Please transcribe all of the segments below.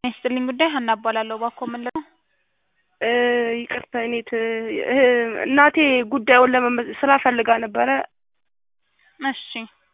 ይስጥልኝ ጉዳይ ሀና እባላለሁ። እባክዎ ምን ልለው? ይቅርታ እኔት እናቴ ጉዳዩን ለመመ ስራ ፈልጋ ነበረ እሺ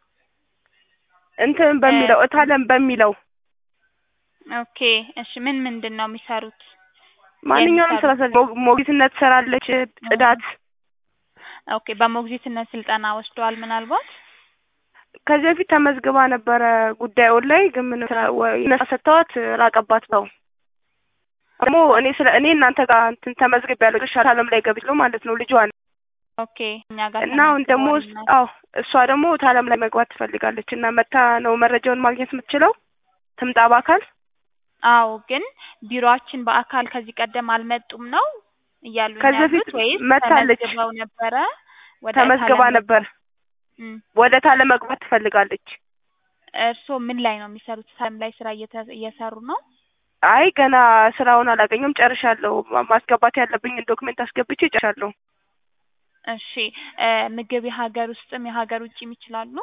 እንትን በሚለው እታለም በሚለው ኦኬ እሺ ምን ምንድን ነው የሚሰሩት? ማንኛውንም ስራ የሚሰሩት? ሰርች ሞግዚትነት ትሰራለች፣ ጽዳት ኦኬ በሞግዚትነት ስልጠና ወስደዋል ምናልባት? ከዚህ በፊት ተመዝግባ ነበረ ጉዳዩን ላይ ግን ምን ስራ ወይ ነፃ ሰጥተዋት ራቀባት ነው ደግሞ እኔ ስለ እኔ እናንተ ጋር እንትን ተመዝግቤያለሁ ሻት አለም ላይ ገብቼ ማለት ነው ልጇን ኦኬ እኛ ጋር እና አሁን ደግሞ ተመዝግበዋል አዎ እሷ ደግሞ ታለም ላይ መግባት ትፈልጋለች እና መታ ነው መረጃውን ማግኘት የምትችለው ትምጣ በአካል አዎ ግን ቢሮአችን በአካል ከዚህ ቀደም አልመጡም ነው እያሉ ከዚህ በፊት ያሉት ወይስ መታለች። ተመዝግበው ነበረ? ወደ ተመዝግባ ታለም ነበር እም፣ ወደ ታለም መግባት ትፈልጋለች እርስዎ ምን ላይ ነው የሚሰሩት? ታለም ላይ ስራ እየተ- እየሰሩ ነው? አይ ገና ስራውን አላገኘም ጨርሻለሁ ማ- ማስገባት ያለብኝን ዶክሜንት አስገብቼ ጨርሻለሁ እሺ እ ምግብ የሀገር ውስጥም የሀገር ውጭም ይችላሉ?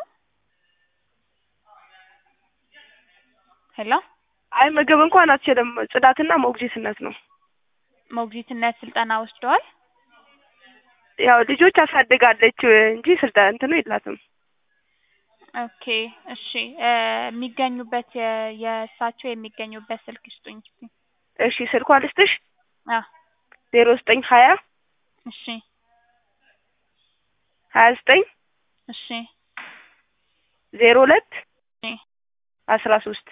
ሄሎ አይ ምግብ እንኳን አትችልም ጽዳትና ሞግዚትነት ነው ሞግዚትነት ስልጠና ወስደዋል? ያው ልጆች አሳድጋለች እንጂ ስልጣ እንትኑ የላትም ኦኬ እሺ እ የሚገኙበት የ- የእሳቸው የሚገኙበት ስልክ ይስጡኝ እስኪ። እሺ ስልኳ ልስጥሽ አ ዜሮ ዘጠኝ ሀያ እሺ ሀያ ዘጠኝ እሺ ዜሮ ሁለት እሺ አስራ ሶስት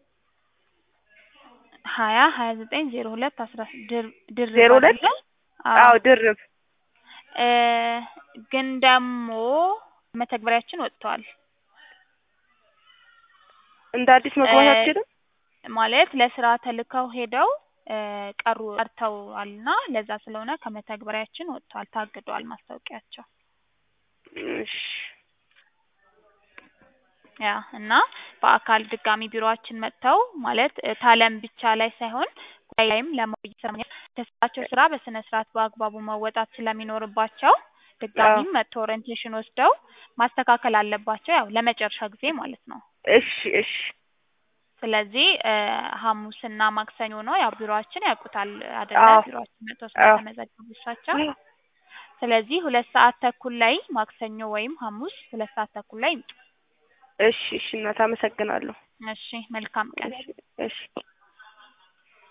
ሀያ ሀያ ዘጠኝ ዜሮ ሁለት አስራ ስ- ድር ድርብ ዜሮ ሁለት አይደለ? አዎ ድርብ እ ግን ደግሞ መተግበሪያችን ወጥቷል እንደ አዲስ መግባት እ አትችልም ማለት ለስራ ተልከው ሄደው እ ቀሩ ቀርተዋልና ለዛ ስለሆነ ከመተግበሪያችን ወጥቷል፣ ታግዷል ማስታወቂያቸው። እሺ ያ እና በአካል ድጋሚ ቢሮአችን መጥተው ማለት እ ታለም ብቻ ላይ ሳይሆን ጉዳይ ላይም ለመቆየት ስራ የተሰጣቸው ስራ በስነ ስርዓት በአግባቡ መወጣት ስለሚኖርባቸው ድጋሚም መጥተው ኦሪንቴሽን ወስደው ማስተካከል አለባቸው፣ ያው ለመጨረሻ ጊዜ ማለት ነው። እሺ እሺ ስለዚህ እ ሐሙስና ማክሰኞ ነው ያው ቢሮአችን ያውቁታል አይደለ? አዎ ቢሮአችን መጥተው አዎ ስለተመዘገቡ እሳቸው። ስለዚህ ሁለት ሰዓት ተኩል ላይ ማክሰኞ ወይም ሐሙስ ሁለት ሰዓት ተኩል ላይ ይምጡ። እሺ እሺ እናት አመሰግናለሁ እሺ መልካም ቀን። እሺ እሺ